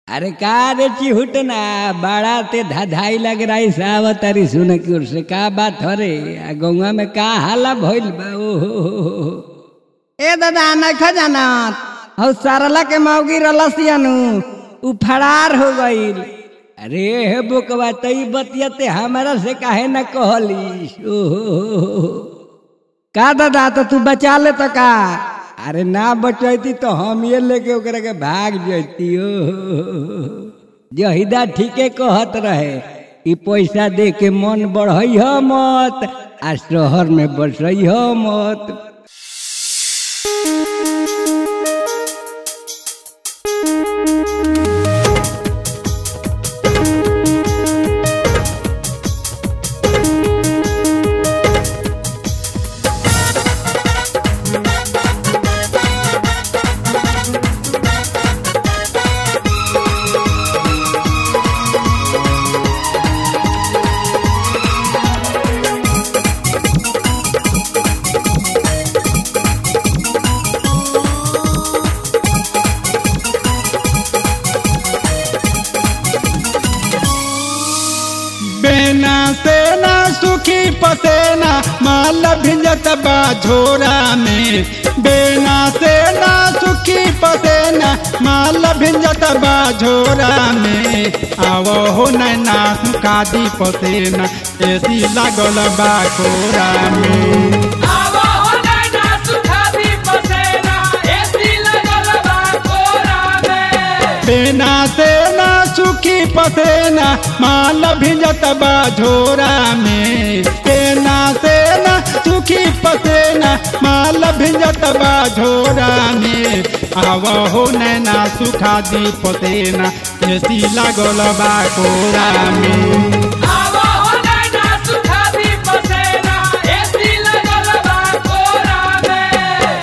अरे का रे चिहुट ना बड़ा ते धाधाई लग रही सावत तारी सुन की ओर से का बात हो रे आ गौवा में का हाला भइल बा ओ हो हो हो हो। ए दादा नखा जानत हौ सरला के मौगी रलसियनु उ फरार हो गईल अरे हे बुकवा तई बतियते हमारा से काहे न कहली ओ हो हो हो हो। का दादा तो तू बचा ले तो का अरे ना बचैती तो हम ये लेके ओकरा के भाग जैती ओ जहिदा ठीके कहत रहे ई पैसा दे के मन बढ़ई ह मत आ शहर में बसई ह मत बेना सेना सुखी पसेना माल भिंजत बा झोरा में बेना सेना सुखी पसेना माल भिंजत बा झोरा में आवो हो नैना कादी पसेना एसी लागल बा कोरा में आवा हो नैना सुखादी पसेना एसी लगल बा कोरा में बेना सेना सुखी पसेना माल भिंजत बा झोरा में बेना सेना सुखी पसेना माल भिंजत बा झोरा में आव हो नैना सुखा दी पसेना एसी लागल बा कोरा में आवा हो नैना सुखादी पसेना एसी लगल बा कोरा में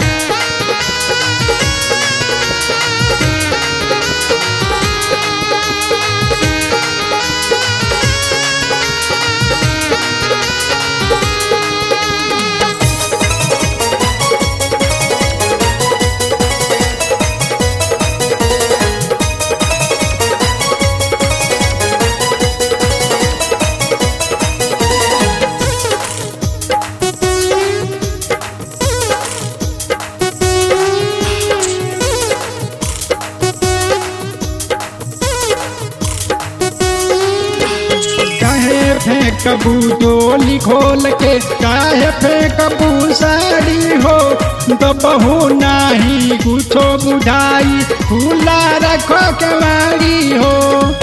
काहे फेंकबू डोली खोल के काहे फेंकबू साड़ी हो दबहू नाही कुछो बुझाई खुला रखो केवाड़ी हो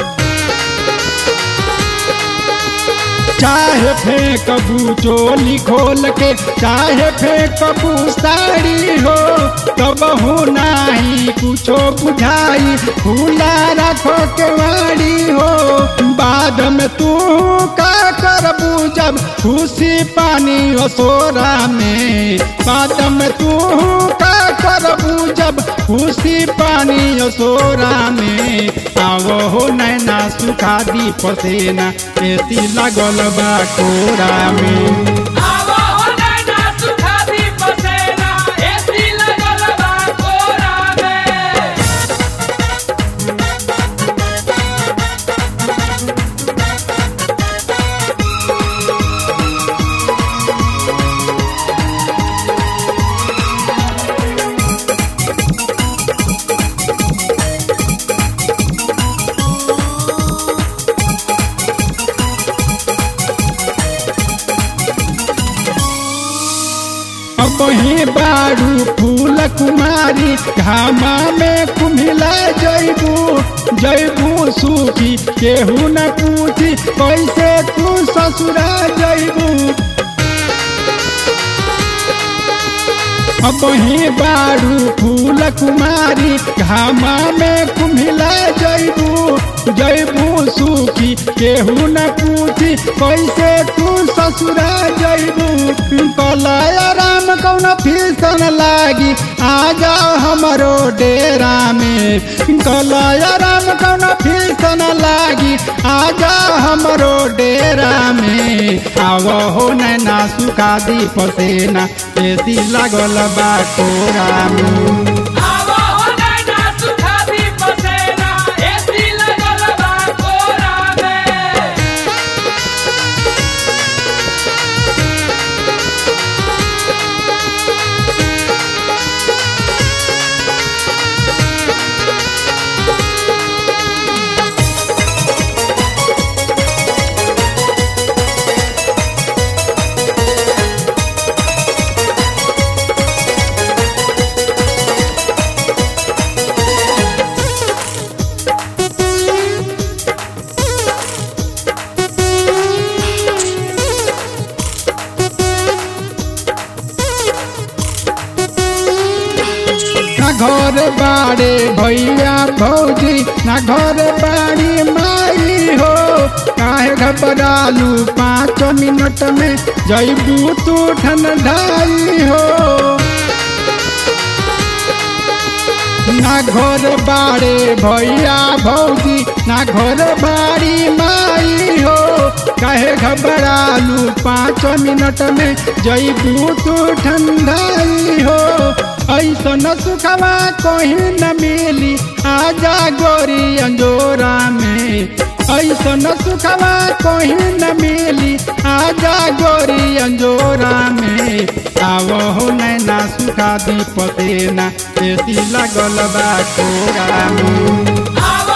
चाहे फेंकबू चोली खोल के चाहे फेंकबू साड़ी हो कबहू नाही कुछो बुझाई खुला रखो केवाड़ी हो बाद में तू का करबू जब खुशी पानी असोरा में बाद में तू का करबू जब खुशी पानी असोरा में आवो हो नैना सुखा दी पसेना एसी लागल बा कोरा में आवा हो नैना सुखादी पसेना एसी लगल बा कोरा में अब ही बारू फूल कुमारी घामा में कुम्हिला जैबू जैबू सूखी केहू न पूछी कैसे तू ससुरा जैबू अब ही बारू फूल कुमारी घामा में कुम्हिला जैबू जैबू सूखी केहू न पूछी कैसे तू ससुरा जैबू कलय राम कौन फीसन लागी आ जाओ हमरो डेरा में कलय राम कौन फीसन लागी आ जाओ हमरो डेरा में आवो हो नैना सुखा दी पसेना एसी लागल बा कोरा में आवा हो नैना सुखादी पसेना एसी बाड़े भैया भौजी ना घर बाड़ी माई हो काहे घबरालू पाँच मिनट में जैबू तू ठंडाई हो ना घर बाड़े भैया भौजी ना घर बाड़ी माई हो काहे घबरालू पाँच मिनट में जैबू तू ठंडाई हो ऐसा न सुखवा कहीं न मिली आजा गोरी अंजोरा में ऐसा न सुखवा कहीं न मिली आजा गोरी अंजोरा में आवो हो नैना सुखा दी पतेना एसी लगल बा कोरा में आव